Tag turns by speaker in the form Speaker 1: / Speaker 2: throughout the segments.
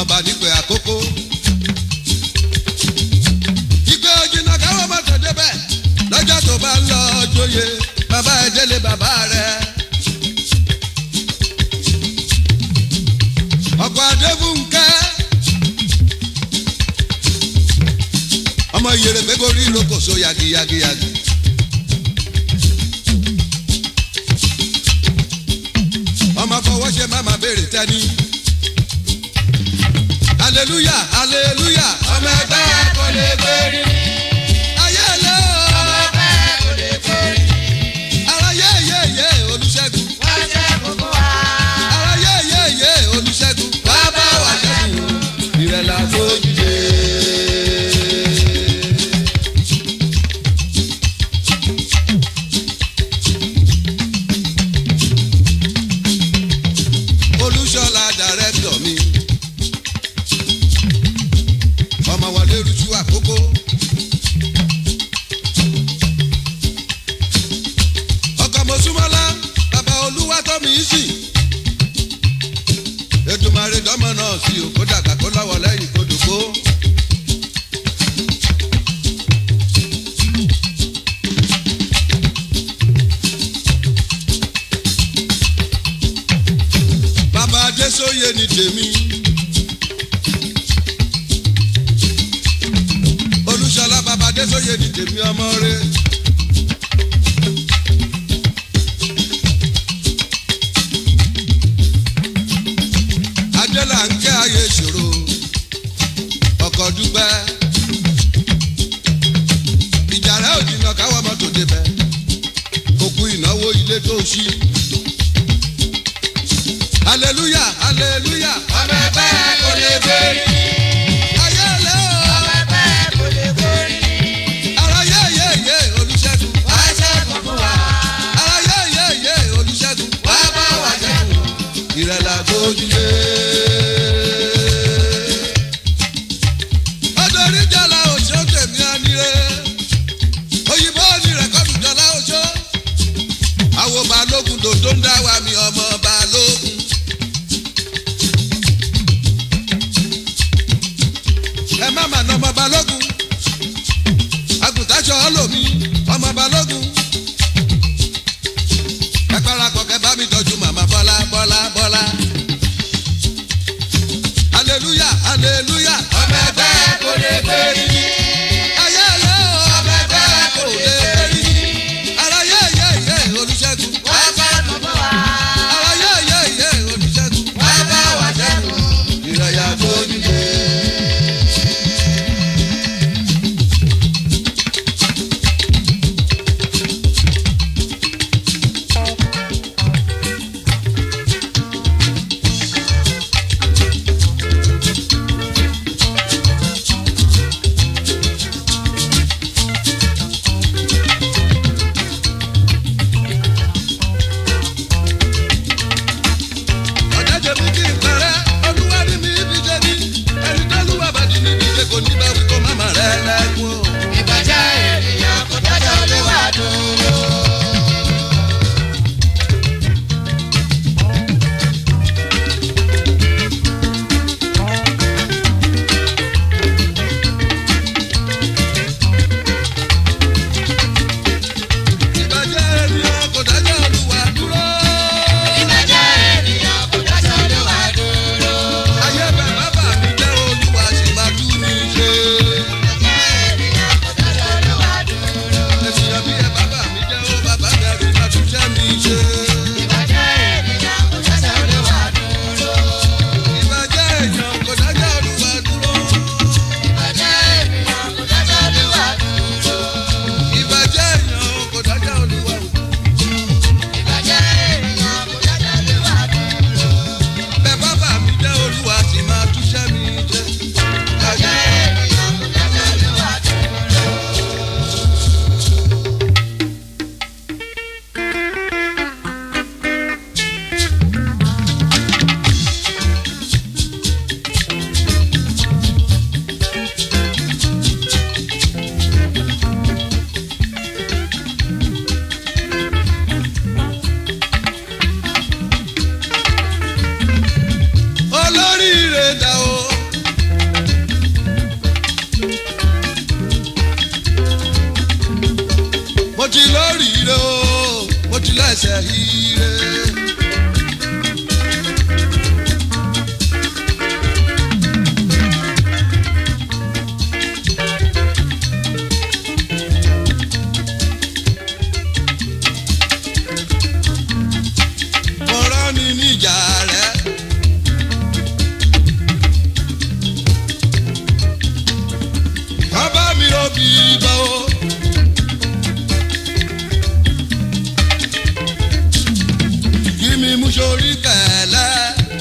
Speaker 1: ọba nípe àkókò. ìgbé ojìnà káwọn mọ́tò débẹ̀ lọ́jọ́ tó bá ń lọ jóye bàbá ẹ̀ délé bàbá rẹ̀. ọkọ̀ adébúnkẹ́ ọmọ ìyèrè gbégorí lókòso yagiyagiyagi. ọmọ fọwọ́ ṣe má má béèrè tẹ́ni. hallelujah hallelujah
Speaker 2: ọmọ ẹgbẹ́ kò lè gbérí.
Speaker 1: ayé lé o.
Speaker 2: ọmọ ẹgbẹ́ kò lè gbérí.
Speaker 1: ara yé yé yé olùṣègùn.
Speaker 2: wọ́n ṣe kókó wa.
Speaker 1: ara yé yé yé olùṣègùn. wá bá wà ṣẹ́gun ìrẹ̀lẹ̀ àfojúde. olùṣọ́lá dàrẹ́tọ̀ mi. ọmọ wọlé rújú àkókò. ọkọ̀ mọ̀súmọ́lá bàbá olúwa tó mi sí. ètùmàrè dọ́mọ náà sí o kó dàgbà kó lọ́wọ́ lẹ́yìn kó dògbó. bàbá adésóye ni tèmi. olùṣọlá bàbá adésóye ni tèmi ọmọ rẹ̀. adélà ń kẹ́ ayé ìṣòro ọkọ̀ dúpẹ́ ìjà rẹ̀ ò jìnnà káwọ́ mọ́tò débẹ̀ òkú ìnáwó ilé tó ṣí. hallelujah hallelujah
Speaker 2: ọmọ ẹgbẹ́ kò lè gbérí.
Speaker 1: ayé lé o
Speaker 2: ọmọ ẹgbẹ́ kò lè gbérí.
Speaker 1: ara yé yé yé olùṣègùn
Speaker 2: wọ́n ṣe kókó wa.
Speaker 1: ara yé yé yé olùṣègùn
Speaker 2: wọ́n bá wà ṣẹ́gun.
Speaker 1: ìrẹ̀lẹ̀ àgbójúlé. ọdọọrí jọlá òṣó tèmi àníré òyìnbó ní rẹ̀kọ́dù jọlá òṣó àwọn balógun dòdó ń dá wa mi ọmọ balógun. ẹ má mà ná ọmọ balógun àgùntàṣọ ọlọ́mi ọmọ balógun ẹ parapọ̀ kẹ bá mi tọ́jú màmá bọ́lá bọ́lá bọ́lá. hallelujah hallelujah.
Speaker 2: ọmọ ẹgbẹ́ kò lè gbérí.
Speaker 1: ayé lé o.
Speaker 2: ọmọ ẹgbẹ́ kò lè gbérí.
Speaker 1: ara yé yé yé olùṣègùn.
Speaker 2: wọ́n ṣe kókó wa.
Speaker 1: ara yé yé yé olùṣègùn.
Speaker 2: wọ́n bá wà ṣẹ́gun.
Speaker 1: ìrẹ̀yà gbójúlé. ire. ọ̀rọ̀ ni níjà rẹ̀. bàbá mi ò bí bọ́ o. kí mi mú sórí kẹ̀lẹ́.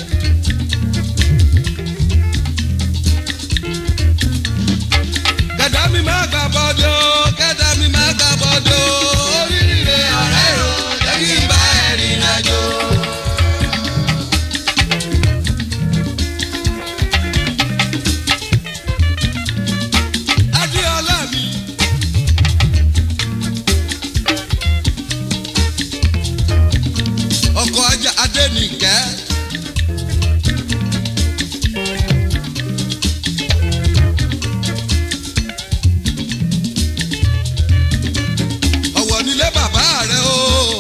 Speaker 1: kẹ̀dá mi má gbà bọ́dọ̀ kẹ̀dá mi má gbà bọ́dọ̀ oríire ọ̀rẹ́ o jẹ́ kí n bá ẹ̀rìn àjò. Adéọlá mi. Ọkọ̀ ajá Adénìkẹ́. Ọ̀wọ̀ nílé bàbá rẹ̀ o.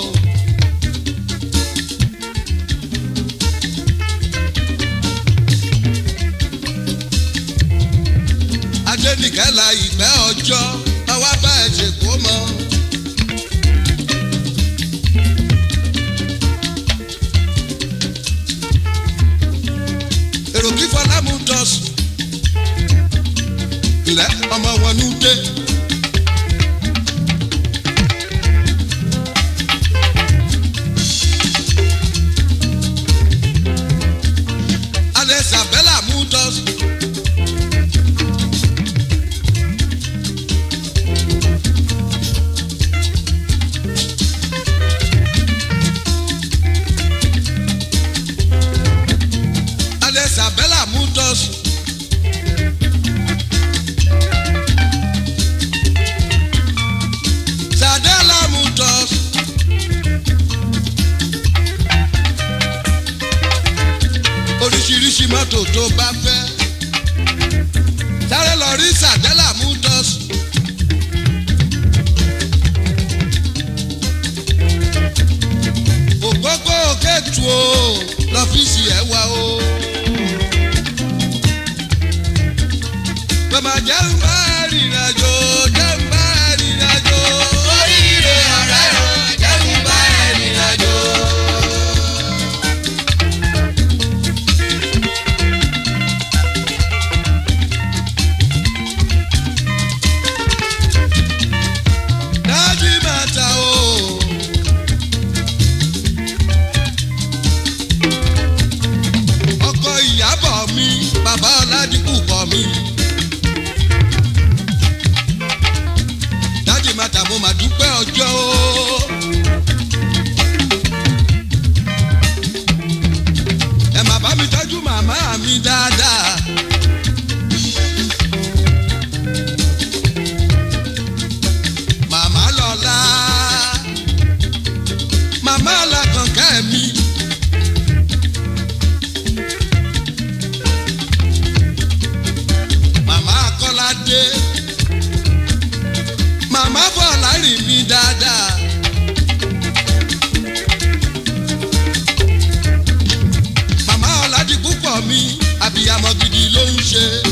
Speaker 1: Adénìkẹ́ la ìpẹ́ ọjọ́ àwa bá ẹ̀ ṣe kó mọ́. èrò kí fọlámù dọ̀sùn ilẹ̀ ọmọ wọn ní dé. alẹ́ sàbẹ́là mú dọ̀sùn. alẹ́ sàbẹ́là mú dọ̀sùn. sàdẹ́là mú dọ̀sùn. oríṣiríṣi mọ́tò tó bá fẹ́. sáré lọ rí sàdẹ́là mú dọ̀sùn. ògógó kẹ́tù o lọ́fíìsì ẹ̀ wá o. Bàbá jẹ́ ń bá rìnrìn àjò, jẹ́ ń bá rìnrìn àjò.
Speaker 2: Oríire ọ̀rẹ́ o, jẹ́ kí n bá ẹ rìnrìn àjò.
Speaker 1: Dájú màtà o. Ọkọ ìyàbọ̀ mi, bàbá Ọládìkù kọ mi. Dájú màtà mo mà dúpẹ́ ọjọ́ o. Ẹ má bá mi tọ́jú màmá mi dáadáa. Màmá lọ́la, màmá làkànkẹ́ mi. Màmá Kọ́ládé, màmá Bọ̀lárì mi dáadáa. Màmá Ọ̀làdìpúpọ̀ mi, àbíyamọ gidi ló ń ṣe.